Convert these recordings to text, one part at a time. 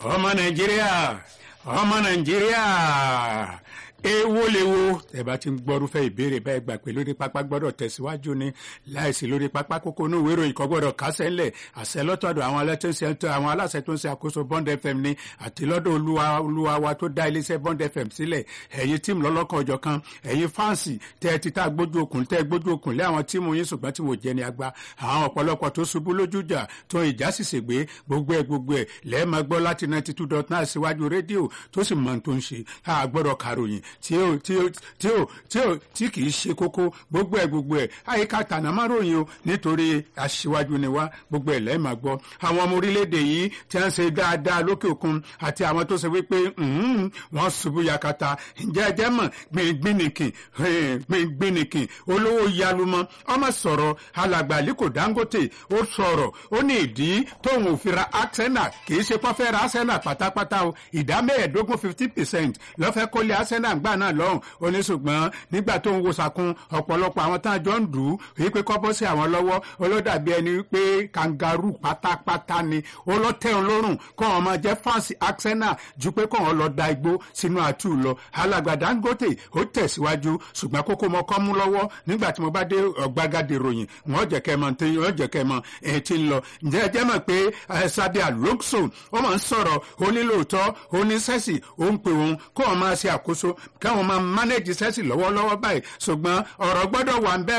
ọmọ nàìjíríà ọmọ nàìjíríà èwo lèwo ẹ bá ti ń gbọ́rúfẹ́ ìbéèrè báyìí gbà pé lórí pápá gbọ́dọ̀ tẹ̀síwájú ni láìsí lórí pápá kókó inú ìwé ìròyìn kan gbọ́dọ̀ kásẹ̀ ńlẹ̀ àṣẹ lọ́tọ̀dọ̀ àwọn aláṣẹ àwọn aláṣẹ tó ń ṣe àkóso bond fm ni àti lọ́dọ̀ olúwa olúwa wa tó dá iléeṣẹ́ bond fm sílẹ̀ ẹ̀yin tíìmù lọ́lọ́kan ọjọ́ kan ẹ̀yin fáǹsì tẹ́ ẹ ti tá gbójú okùn tẹ́ ẹ gbójú okùn lé àwọn tíìmù yín ṣùgbọ́n tí wò jẹ́ ni agba àwọn ọ̀pọ̀lọpọ̀ tó ṣubú lójújà tó ìjà sì ṣègbè gbogbo ẹ̀ gbogbo ẹ̀ lẹ́ẹ̀ máa gbọ́ láti ninety two dot nine síwájú rédíò tó sì mọ̀ tó ń ṣe àgbọ̀dọ̀ kàròyìn tí ó tí ó tí ó tí ó tí kì í ṣe kókó gbogbo ẹ̀ gbogbo ẹ̀ àyíká tànà má ròyìn o nítorí aṣíwájú ni wá gbogbo ẹ̀ lẹ́ẹ̀ máa gbọ́ àwọn ọmọ orílẹ̀-èdè yìí tí wọ́n ṣe dáadáa lókè òkun àti àwọn tó ṣe wípé wọ́n ṣubú yakata ǹjẹ́ ẹ jẹ́ mọ̀ gbìngbìnìkìn gbìngbìnìkìn olówó yalumọ ọmọ sọ̀rọ̀ alàgbà aliko dangote ó sọ̀rọ̀ ó ní ìdí tóun ò fi ra arsenal kì í ṣe pọ́n fẹ́ ra arsenal pátápátá o ìdá mẹ́ẹ̀ẹ́dógún fifty percent lọ́fẹ́ kólé arsenal gbà náà lọ́hùn ó ní ṣùgbọ́n nígbà tó ń wo sàkún ọ̀pọ̀lọpọ̀ àwọn tá a jọ ń dù ú wípé kọ́ bọ́ sí àwọn lọ́wọ́ olódàbí ẹni wípé kangaroo pátápátá ni olótẹ́hun lórùn kọ́ wọn máa jẹ́ fáǹsì arsenal ju pé kọ́ wọn lọ da igbó sínú àtú lọ alàgbà dangote ó tẹ̀síwájú ṣùgbọ́n kókó mọ kọ́ mú lọ́wọ́ nígbà tí mo bá dé ọ̀gbagadè ròyìn wọ́n jẹ́ kẹ́ mọ̀ tí wọ́n jẹ́ kẹ́ mọ̀ ẹ̀ tí ń lọ ǹjẹ́ ẹ jẹ́ mọ̀ pé sabi alonso ó máa ń sọ̀rọ̀ ó ní lóòótọ́ ó ní sẹ́sì ó ń pè òun kó wọn máa ṣe àkóso káwọn máa mánéjì sẹ́sì lọ́wọ́lọ́wọ́ báyìí ṣùgbọ́n ọ̀rọ̀ gbọ́dọ̀ wà ń bẹ́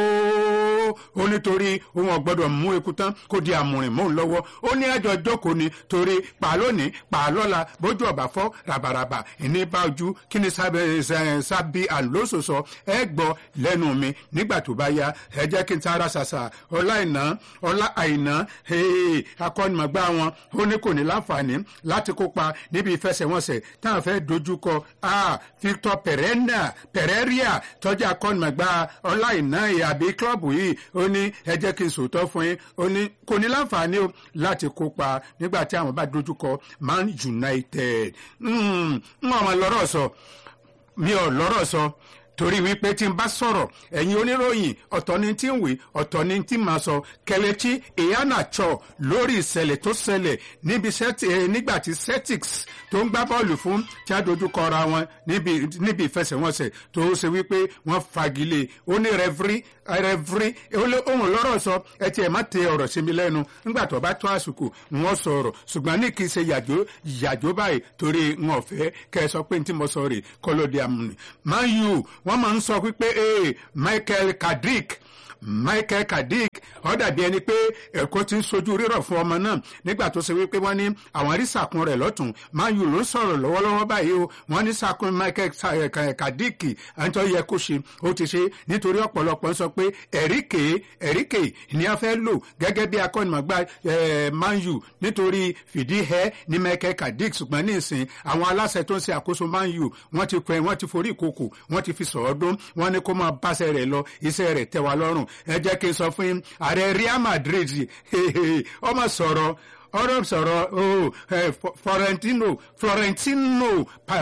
o ó nítorí òun ọ̀gbọ́dọ̀ mú eku tán kó di àmùrìn mọ́ òun lọ́wọ́ ó ní ẹjọ́ jókòó ni torí pàlónì pàlọ́la bójú ọ̀bà fọ́ ràbàràbà ìní bá ojú kí ni sábì àlóso sọ ẹ gbọ́ lẹ́nu mi nígbà tó bá yá ẹ jẹ́ kí n tara ṣàṣà ọlá ìná ọlá àìná akọ́nimọ̀gbá wọn ó ní kò ní láǹfààní láti kópa níbi ìfẹsẹ̀wọnsẹ̀ táwọn fẹ́ dojúkọ Victor Pereira Pereira tọ́jú akọ́nimọ̀gbá ọlá ìná àbí kílọ̀bù yìí ó ní ẹ jẹ́ kí n sòótọ́ fún yín ó ní kò ní láǹfààní o láti kópa nígbà tí àwọn bá dojúkọ Man United ń ọmọ lọ́rọ̀ sọ mi ò lọ́rọ̀ sọ torí wípé tí n bá sọ̀rọ̀ ẹ̀yin oníròyìn ọ̀tọ̀ ni tí ń wí ọ̀tọ̀ ni tí máa sọ kẹlẹ́tì ìyánàtsọ lórí ìṣẹ̀lẹ̀ tó ṣẹlẹ̀ níbi nígbà tí celtics tó ń gbá bọ́ọ̀lù fún tí a dojú kọra wọn níbi ìfẹsẹ̀wọnsẹ̀ tó ṣe wípé wọ́n fagilé ó ní rẹ́fírí rẹ́fírí ohun lọ́rọ̀ sọ ẹ tiẹ̀ má tẹ ọ̀rọ̀ sí mi lẹ́nu nígbà tó bá tó àsìkò wọ́n sọ̀rọ̀ ṣùgbọ́n ní kì í ṣe yàjó yàjó báyìí torí wọn ò fẹ́ kẹ́ ẹ sọ pé ní tí mo sọ rè kọ́lódé amúni man u wọ́n máa ń sọ wípé ee Michael Carrick Michael Carrick ó dàbí ẹni pé ẹ̀kọ́ ti ń sojú rírọ̀ fún ọmọ náà nígbà tó ṣe wípé wọ́n ní àwọn rí sàkún rẹ̀ lọ́tún Man U ló ń sọ̀rọ̀ lọ́wọ́lọ́wọ́ báyìí o wọ́n ní sàkún Michael Carrick àǹtọ́ yẹ kó ṣe ó ti ṣe nítorí ọ̀pọ̀lọpọ̀ ń sọ pé ẹ̀ríkè ẹ̀ríkè ni a fẹ́ lò gẹ́gẹ́ bí akọ́nìmọ̀gbá Man U nítorí fìdí ẹ ní Michael Carrick ṣùgbọ́n ní ìsìn àwọn aláṣẹ tó ń ṣe àkóso Man U wọ́n ti pẹ́ wọ́n ti forí ìkòkò wọ́n ti fi sọ̀ọ́dún wọ́n ní kó máa báṣẹ́ rẹ̀ lọ iṣẹ́ rẹ̀ tẹ́ wa lọ́rùn ẹ jẹ́ kí n sọ fún yín ààrẹ Real Madrid ọmọ sọ̀rọ̀ ọ̀rọ̀ sọ̀rọ̀ Florentino Florentino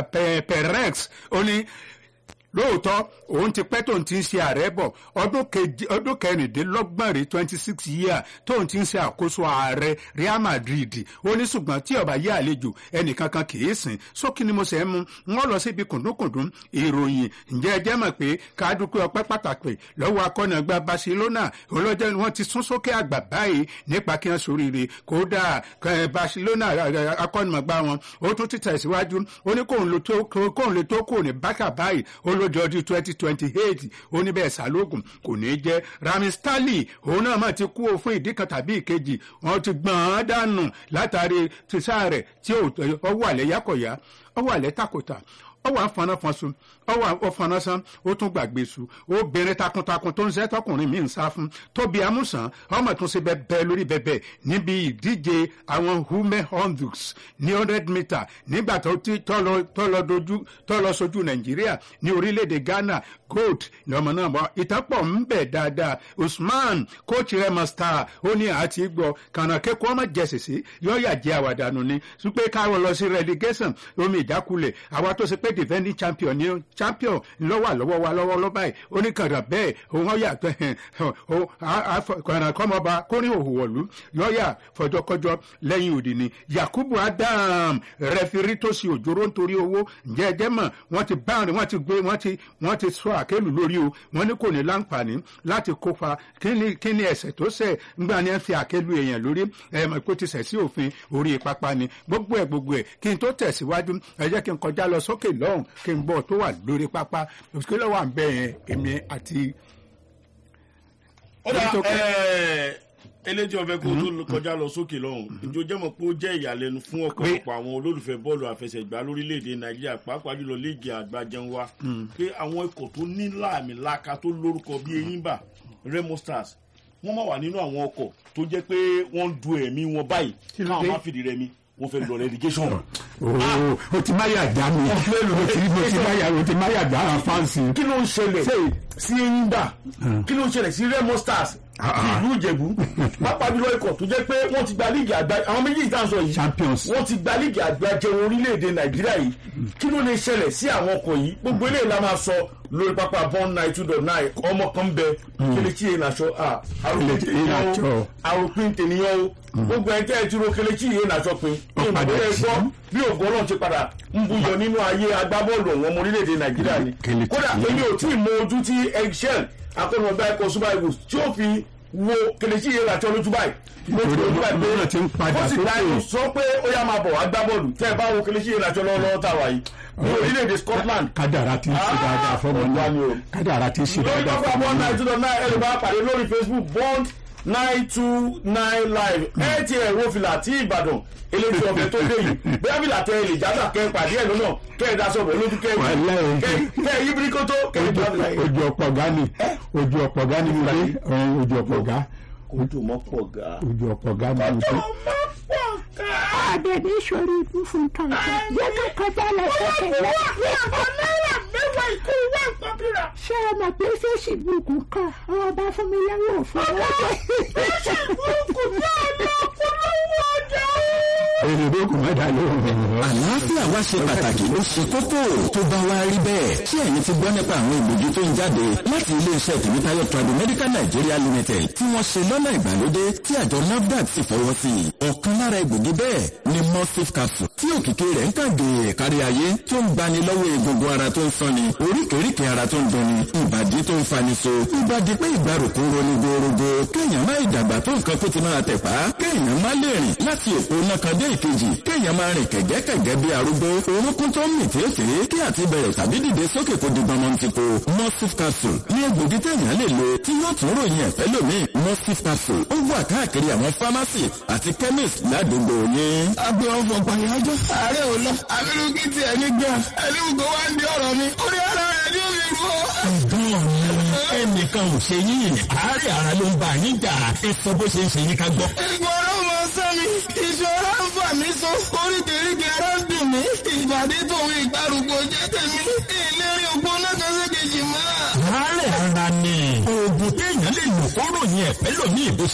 Perez ó ní lóòótọ́ òun ti pẹ́ tóun ti ń ṣe ààrẹ bọ̀ ọdún kẹrìndínlọ́gbọ̀n rẹ̀ twenty six year tóun ti ń ṣe àkóso ààrẹ Real Madrid ó ní ṣùgbọ́n tí ọba yé àlejò ẹnìkankan kì í sìn sókè ni mo ṣe ń mu wọ́n lọ síbi kùndúnkùndún ìròyìn ǹjẹ́ ẹ jẹ́ mọ̀ pé kádùkú ọpẹ́ pàtàkì lọ́wọ́ akọ́nàgbà Barcelona olójẹ́ wọn ti sún sókè àgbà báyìí nípa kí wọ́n soríire kódà Barcelona akọ́nàgbà wọn ó tún ti tẹ̀síwájú ó ní kóun lè tó kò ní bákà báyìí ó ló di ọdún twenty twenty eight ó ní bẹ́ẹ̀ sálógún kò ní í jẹ́ Raheem Sterling òun náà mà ti kú o fún ìdí kan tàbí ìkejì wọ́n ti gbọ̀n án dànù látàrí tìṣà rẹ̀ tí ó wà lẹ́yàkọ̀yà ó wà lẹ́tàkùtà ó wà fọnáfọnsun ó wà ọfọnásán ó tún gbàgbé su obìnrin takuntakun tó ń ṣe tọkùnrin mi ń sá fún tóbi amúsàn ọmọ tún ṣe bẹbẹ lórí bẹbẹ níbi ìdíje àwọn hume hundreds ní hundred meter nígbà tó ti tọ́lọ sojú nàìjíríà ní orílẹ̀-èdè ghana gold lọ́mọ náà bọ́ ìtàpọ̀ ń bẹ̀ dáadáa usman coach rẹ̀ mọ̀ star ó ní àti gbọ́ kànáà kẹ́kọ̀ọ́ ọmọ jẹ̀sìsì yọ̀ọ́yà jẹ́ àwàdànù ni súpé káwọn lọ sí relegation omi ìjákulẹ̀ àwa tó ṣe pé defending champion ni champion lọ́wọ́ lọ́wọ́ wa lọ́wọ́ lọ́wọ́ báyìí oníkàndà bẹ́ẹ̀ òun ọ̀yà kọ̀ọ̀nà kọ́mọba kórìn òhùwọ̀lú lọ́ọ̀yà fọjọ́kọjọ́ lẹ́yìn òdì ni yakubu adam rẹfirí tó sì òjòrò nítorí owó ǹjẹ́ ẹjẹ́ mọ̀ wọ́n ti báwọn wọ́n ti gbé wọ́n ti wọ́n ti sọ àkélù lórí o wọ́n ní kò ní láǹfààní láti kópa kí ni ẹ̀sẹ̀ tó ṣẹ̀ ńgbà ni ẹ fi àkélù èèyàn lórí ẹ mọ̀ pé ó ti ṣẹ̀ sí òfin orí pápá ni gbogbo ẹ̀ gbogbo ẹ̀ kí n tó tẹ̀síwájú ẹ jẹ́ kí n kọjá lọ sókè lọ́hùn kí n gbọ́ tó wà lórí pápá kí ló wà ń bẹ̀ yẹn èmi àti. ó dà ẹ eléjì ọ̀fẹ́ kó tó kọjá lọ sókè lọ́hùn ìjọ jẹ́mọ̀ pé ó jẹ́ ìyàlẹ́nu fún ọ̀pọ̀lọpọ̀ àwọn olólùfẹ́ bọ́ọ̀lù àfẹsẹ̀gbá lórílẹ̀‐èdè nàìjíríà pàápàá jùlọ léègì àgbàjẹun wa pé àwọn ikọ̀ tó ní láàmì láka tó lórúkọ bí eyimba remo stars wọ́n máa wà nínú àwọn ọkọ̀ tó jẹ́ pé wọ́n ń du ẹ̀mí wọn báyìí káwọn má fìdí rẹmi wọ́n fẹ́ lọ relegation. o ti máa yà dá mi o ti máa yà o ti máa yà dá àwọn fáǹsì. kí ló ń ṣẹlẹ̀ sí eyimba kí ló ń ṣẹlẹ̀ sí remo stars ìlú ìjẹ̀bú pápá jùlọ ikọ̀ tó jẹ́ pé wọ́n ti gba líìgì àgbà àwọn méjì tá à ń sọ yìí champions wọ́n ti gba líìgì àgbà jẹun orílẹ̀-èdè nàìjíríà yìí kí ló lè ṣẹlẹ̀ sí àwọn ọkọ̀ yìí gbogbo eléyìí la máa sọ lórí pápá bond nine two dot nine ọmọ kan bẹ kelechi enaṣọ àròpin tènìyàn o gbogbo ẹ̀ tẹ́ ẹ ti ro kelechi enaṣọ pin ní ìmọ̀lẹ́ gbọ́ bí ògùn ọlọ́run ti padà ń buyọ nínú ayé agbábọ́ọ̀lù ọ̀wọ́n ọmọ orílẹ̀-èdè nàìjíríà ni kódà èmi ò tí ì mọ ojú tí eggshell akọ́nùmọ̀gbá ẹ̀kọ́ super eagles tí ó fi wo kelechi yẹn àti ọlójú báyìí mo ti lójú báyìí pé ó sì dáa sọ pé ó yá máa bọ̀ wá gbá bọ́ọ̀lù tẹ́ ẹ bá wo kelechi yẹn àti ọlọ́wọ́ tá a wà yìí ní orílẹ̀-èdè scotland. kádàrá ti ń ṣe dáadáa fọmọ náà kádàrá ti ń ṣe lórí dáadáa pápá fọmọ bond náà. nine two dot nine ẹ̀rọ bá pàdé lórí facebook bond nine two nine live ẹ ti ẹ̀ wo fìlà tí ìbàdàn eléyìí ọ̀fẹ́ tó dé yìí bẹ́ẹ̀ fìlà tẹ ilé ìjàdà kẹ́ pàdé ẹ̀ lọ́nà kẹ́ ẹ̀ daṣọ bọ̀ lójú kẹ́ Wàláhì. kẹ́ ẹ̀ yí birikoto kẹ́ ẹ̀ gbà fìlà yìí. ojú ọ̀pọ̀ ọ̀gá ni ojú ọ̀pọ̀ ọ̀gá ni mo dé ọ̀hún, ojú ọ̀pọ̀ ọ̀gá ojú mọ́ pọ̀ ga. ojú ọ̀pọ̀ ọ̀gá ni mo dé. àbẹ̀bí sọ̀rọ̀ ibú fún tọ̀tọ̀ yẹ ká kọjá lọ sókè lọ. ṣé o mọ̀ pé facebook kan ọwọ́ bá fún mi lẹ́wọ̀ fún èrè ló kù mẹ́ta ló ń rìn. àlàáfíà wa ṣe pàtàkì ó ṣe kókó tó bá wá rí bẹ́ẹ̀ tí ẹ̀yin ti gbọ́ nípa àwọn ìgbòjú tó ń jáde láti iléeṣẹ́ tèmítáyọ̀ tradu medical nigeria limited tí wọ́n ṣe lọ́nà ìgbàlódé tí àjọ nafdac sì fọwọ́ sí i ọ̀kan lára ìgbòjú bẹ́ẹ̀ ni morphine capsule tí òkìkí rẹ̀ ń kàgé kárí ayé tó ń gbani lọ́wọ́ egungun ara tó ń sanni oríkèéríkèé ara tó ń dunni ìbàdí tó ń fani so ìbàdí pé ìgbàrúkú roni gorogo kéèyàn má ìdàgbà tó nǹkan kó ti máa tẹ̀pá kéèyàn má lè rìn láti òpó náà kan dé ìkejì kéèyàn máa rìn kẹ̀gẹ́kẹ̀gẹ́ bí arúgbó orúnkún tó ń mì tèéfèé kí àti bẹ̀rẹ̀ tàbí dìde sókè kó di gbọmọ ti ko morphine capsule ní egbògi téèyàn lè lo tí yóò tún ròyìn ẹ̀fẹ́ lómi morphine capsule ó wà káàkiri àwọn pharmacy àti chemist ládùúgbò yín. agbe ọfọ pàyájọ ààrẹ ò lọ abirùkí ti ẹni gbà ẹni gbogbo wa ń di ọ̀rọ̀ mi orí ara rẹ ni ó fi fọ. ẹ̀gbọ́n mi ẹnìkan ò ṣe yín àárẹ̀ ara ló ń bá yín jà ẹ sọ bó ṣe ń ṣe yín ká gbọ́. ìgbọràn mọ sẹ́mi ìṣòro ń fà mí so oríkèéríkèé ara ń dùn mí ìbàdí tòun ìgbàrúgbó jẹ́ tèmi ìlérí ògbó lọ́kàn sí kejì mọ́. àárẹ̀ ara ni oògùn téèyàn lè lò kó ròyìn ẹ̀fẹ́ lómi ìbò